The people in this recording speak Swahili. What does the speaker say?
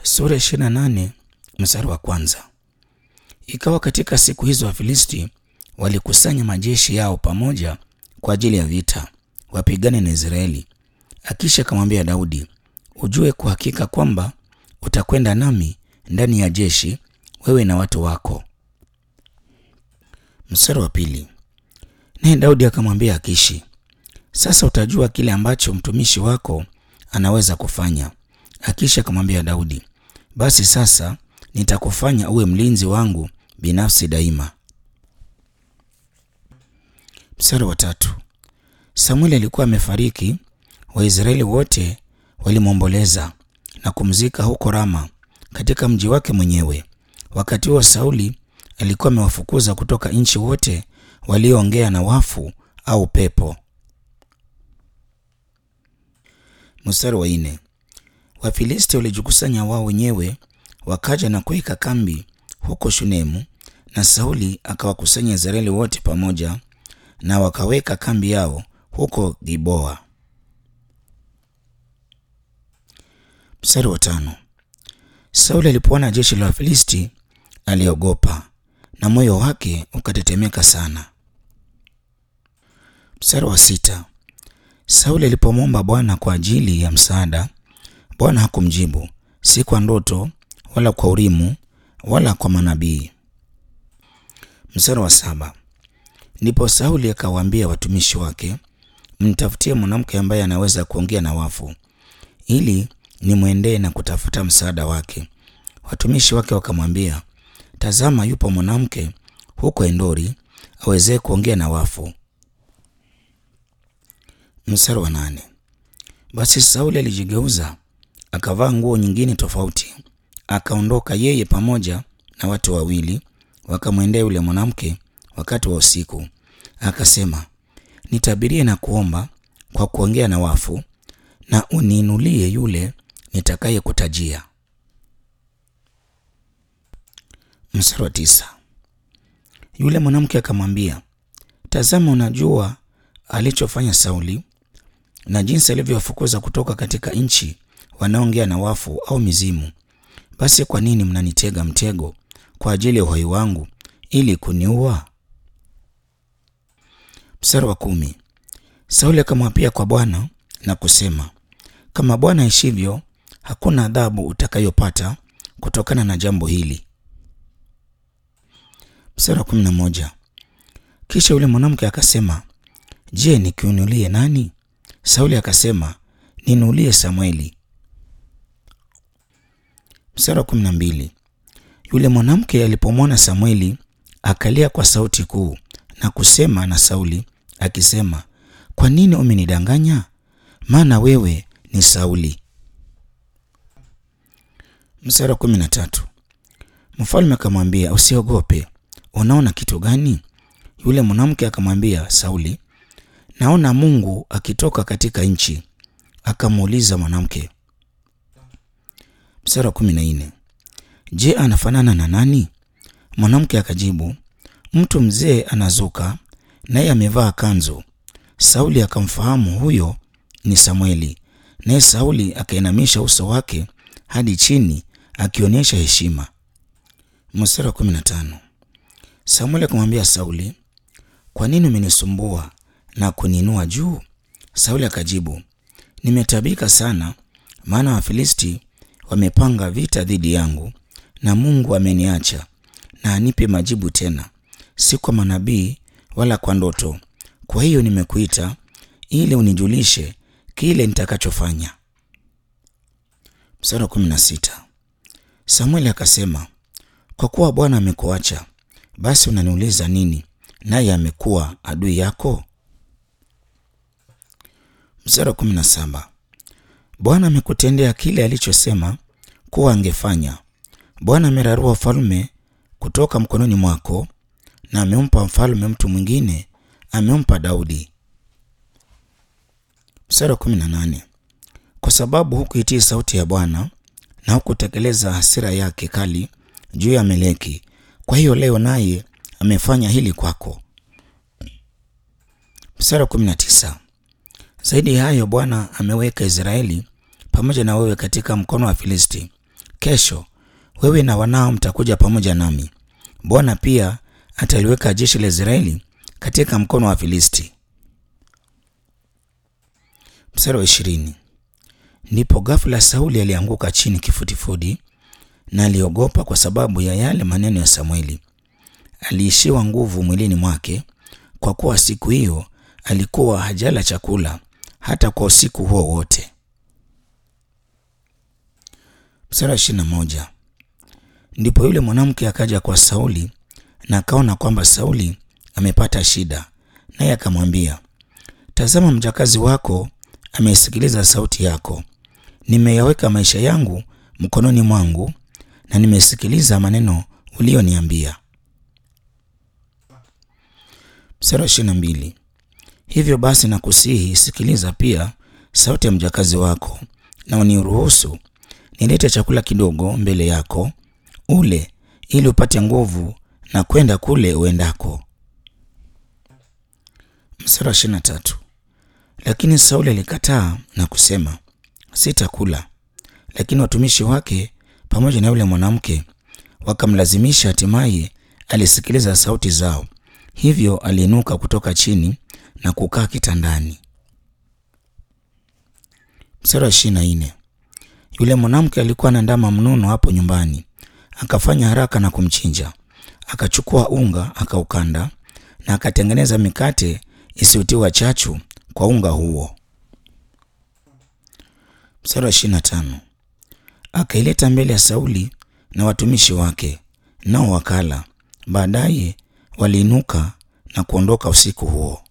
Sura ya 28 mstari wa kwanza. Ikawa katika siku hizo Wafilisti walikusanya majeshi yao pamoja kwa ajili ya vita, wapigane na Israeli. Akisha akamwambia Daudi, ujue kwa hakika kwamba utakwenda nami ndani ya jeshi, wewe na watu wako. Mstari wa pili. Naye Daudi akamwambia Akishi, sasa utajua kile ambacho mtumishi wako anaweza kufanya. Akishi akamwambia Daudi, basi sasa nitakufanya uwe mlinzi wangu binafsi daima. Mstari wa tatu. Samueli alikuwa amefariki, Waisraeli wote walimwomboleza na kumzika huko Rama katika mji wake mwenyewe. Wakati huo Sauli alikuwa amewafukuza kutoka nchi wote walioongea na wafu au pepo. Mstari wa nne. Wafilisti walijikusanya wao wenyewe wakaja na kuweka kambi huko Shunemu, na Sauli akawakusanya Israeli wote pamoja na wakaweka kambi yao huko Giboa. Mstari wa tano. Sauli alipoona jeshi la Wafilisti aliogopa na moyo wake ukatetemeka sana. Mstari wa sita. Sauli alipomwomba Bwana kwa ajili ya msaada, Bwana hakumjibu, si kwa ndoto wala kwa Urimu wala kwa manabii. Mstari wa saba. Ndipo Sauli akawaambia watumishi wake, mnitafutie mwanamke ambaye anaweza kuongea na wafu, ili nimwendee na kutafuta msaada wake. Watumishi wake wakamwambia, tazama, yupo mwanamke huko Endori awezee kuongea na wafu. Mstari wa nane. Basi Sauli alijigeuza akavaa nguo nyingine tofauti, akaondoka yeye pamoja na watu wawili, wakamwendea yule mwanamke wakati wa usiku. Akasema, nitabirie na kuomba kwa kuongea na wafu, na uniinulie yule nitakaye kutajia. Mstari wa tisa. Yule mwanamke akamwambia, tazama, unajua alichofanya Sauli na jinsi alivyowafukuza kutoka katika nchi wanaongea na wafu au mizimu. Basi kwa nini mnanitega mtego kwa ajili ya uhai wangu ili kuniua? Mstari wa kumi. Sauli akamwapia kwa Bwana na kusema, kama Bwana aishivyo, hakuna adhabu utakayopata kutokana na jambo hili. Mstari wa kumi na moja. Kisha yule mwanamke akasema, je, nikiunulie nani? Sauli akasema, ninulie Samweli. Mstari wa kumi na mbili. Yule mwanamke alipomwona Samweli akalia kwa sauti kuu na kusema na Sauli akisema, kwa nini umenidanganya? Maana wewe ni Sauli. Mstari wa kumi na tatu. Mfalme akamwambia, usiogope, unaona kitu gani? Yule mwanamke akamwambia Sauli, naona Mungu akitoka katika nchi. Akamuuliza mwanamke. Mstari wa kumi na nne. Je, anafanana na nani? Mwanamke akajibu, mtu mzee anazuka, naye amevaa kanzu. Sauli akamfahamu huyo ni Samweli, naye Sauli akainamisha uso wake hadi chini akionyesha heshima. Mstari wa kumi na tano. Samueli akamwambia Sauli, kwa nini umenisumbua na kuniinua juu? Sauli akajibu, nimetabika sana, maana Wafilisti wamepanga vita dhidi yangu, na Mungu ameniacha na anipe majibu tena, si kwa manabii wala kwa ndoto. Kwa hiyo nimekuita ili unijulishe kile nitakachofanya. Mstari wa kumi na sita. Samueli akasema, kwa kuwa Bwana amekuacha, basi unaniuliza nini? Naye amekuwa adui yako? Mstari wa kumi na saba. Bwana amekutendea kile alichosema kuwa angefanya. Bwana amerarua ufalme kutoka mkononi mwako na amempa mfalme mtu mwingine, amempa Daudi. Mstari wa kumi na nane. Kwa sababu hukuitii sauti ya Bwana na hukutekeleza hasira yake kali juu ya Meleki, kwa hiyo leo naye amefanya hili kwako. Mstari wa kumi na tisa. Zaidi ya hayo, Bwana ameweka Israeli pamoja na wewe katika mkono wa Filisti, kesho wewe na wanao mtakuja pamoja nami. Bwana pia ataliweka jeshi la Israeli katika mkono wa Filisti. Mstari wa ishirini. Ndipo ghafula Sauli alianguka chini kifudifudi na aliogopa kwa sababu ya yale maneno ya Samueli. Aliishiwa nguvu mwilini mwake, kwa kuwa siku hiyo alikuwa hajala chakula hata kwa usiku huo wote. Mstari wa ishirini na moja. Ndipo yule mwanamke akaja kwa Sauli na akaona kwamba Sauli amepata shida, naye akamwambia, tazama, mjakazi wako ameisikiliza sauti yako. Nimeyaweka maisha yangu mkononi mwangu na nimesikiliza maneno uliyoniambia. Mstari wa ishirini na mbili. Hivyo basi nakusihi, sikiliza pia sauti ya mjakazi wako, na uniruhusu nilete chakula kidogo mbele yako ule, ili upate nguvu na kwenda kule uendako. Mstari wa ishirini na tatu. Lakini Sauli alikataa na kusema, sitakula. Lakini watumishi wake pamoja na yule mwanamke wakamlazimisha, hatimaye alisikiliza sauti zao. Hivyo aliinuka kutoka chini na kukaa kitandani. Mstari wa ishirini na nne. Yule mwanamke alikuwa na ndama mnono hapo nyumbani, akafanya haraka na kumchinja, akachukua unga akaukanda, na akatengeneza mikate isiyotiwa chachu kwa unga huo. Mstari wa ishirini na tano. Akaileta mbele ya Sauli na watumishi wake, nao wakala. Baadaye waliinuka na kuondoka usiku huo.